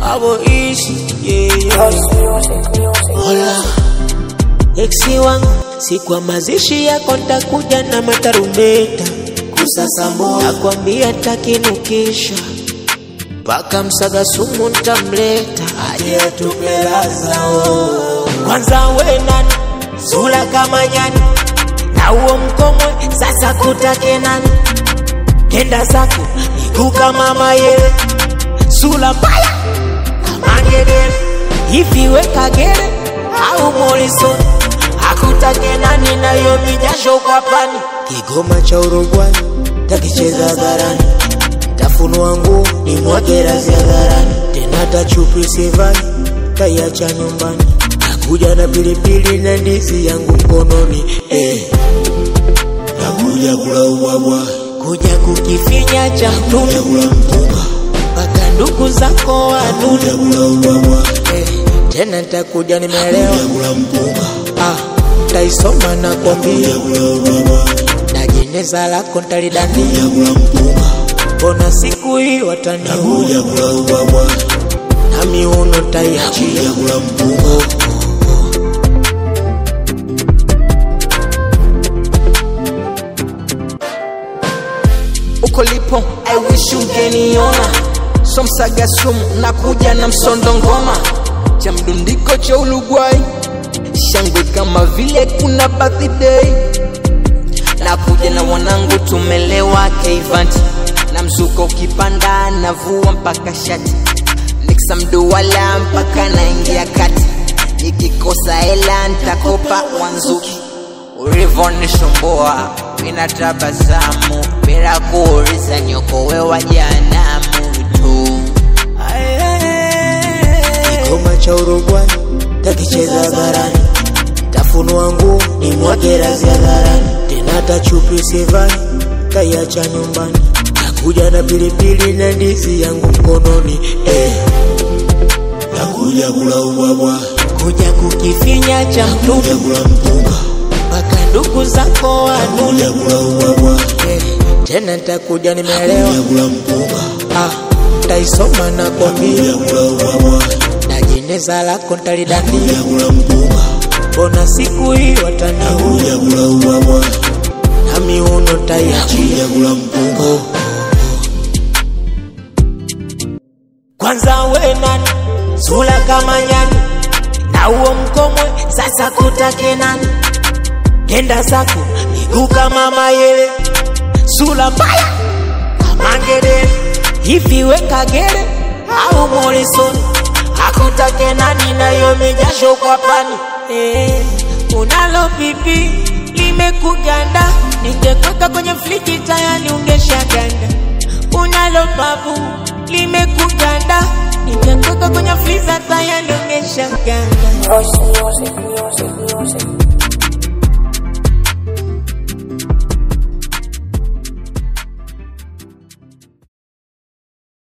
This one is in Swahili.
avoishi yeah. Hola eksi wangu, siku ya mazishi yako ntakuja na matarumbeta kusasambua, nakwambia takinukisha mpaka msaga sumu ntamleta aje atupe laza oh. Kwanza we nani, sura kama nyani na uo mkomwe, sasa kutake nani? Kenda zako miguu kama mayele, sura mbaya kama ngedere, hivi we kagere au Morrison? Akutake nani nayo mijasho kwa pani, Kigoma cha Uruguay takicheza hadharani tafunua nguo ni mwage razi hadharani, tena tachupi sivai taiacha nyumbani, nakuja na pilipili na ndizi yangu mkononi eh. nakuja kula ubwabwa, kuja kukifinya cha mtunu kuja kula mpunga, mpaka ndugu zako wanunu kuja kula ubwabwa, eh. Tena ntakuja nimelewa kuja kula mpunga, ah, taisoma na kwambia kuja kula ubwabwa, na jeneza lako ntalidandia, kuja kula mpunga, mbona siku hii wataniua kuja kula ubwabwa, na miuno ntaiachia kuja kula mpunga, uko lipo I wish ungeniona so msaga sumu nakuja na msondo ngoma cha mdundiko cha Uruguay shangwe kama vile kuna birthday nakuja na wanangu tumelewa keivanti na mzuko ukipanda navua mpaka shati niksa mduwala mpaka naingia kati nikikosa hela ntakopa wanzuki ulivonisumbua mina tabasamu bila kuuliza nyokowe wa janamu tu Kigoma cha Uruguay takicheza hadharani, tafunua nguo ni mwage razi hadharani, tena tachupi sivai taiacha nyumbani, nakuja na pilipili na ndizi yangu mkononi eh. nakuja kula ubwabwa, kuja kukifinya cha mtunu kuja kula mpunga, mpaka ndugu zako wanunu kuja kula ubwabwa, eh. Tena ntakuja nimelewa kuja kula mpunga, ah, taisoma na kwambia kuja kula ubwabwa, na jeneza lako ntalidandia, kuja kula mpunga, mbona siku hii wataniua kuja kula ubwabwa, na miuno ntaiachia kuja kula mpunga, Kwanza we nani, sura kama nyani na uo mkomwe, sasa kutake nani? Kenda zako miguu kama mayele, sura mbaya kama ngedere, hivi we kagere au Morrison? Akutake nani nayo mijasho kwa pani eh, unalo pipi limekuganda, ningekweka kwenye friji tayari ungeshaganda unalo babu limekuganda, ningekweka kwenye friza tayari ungeshaganda. Music, music, music, music.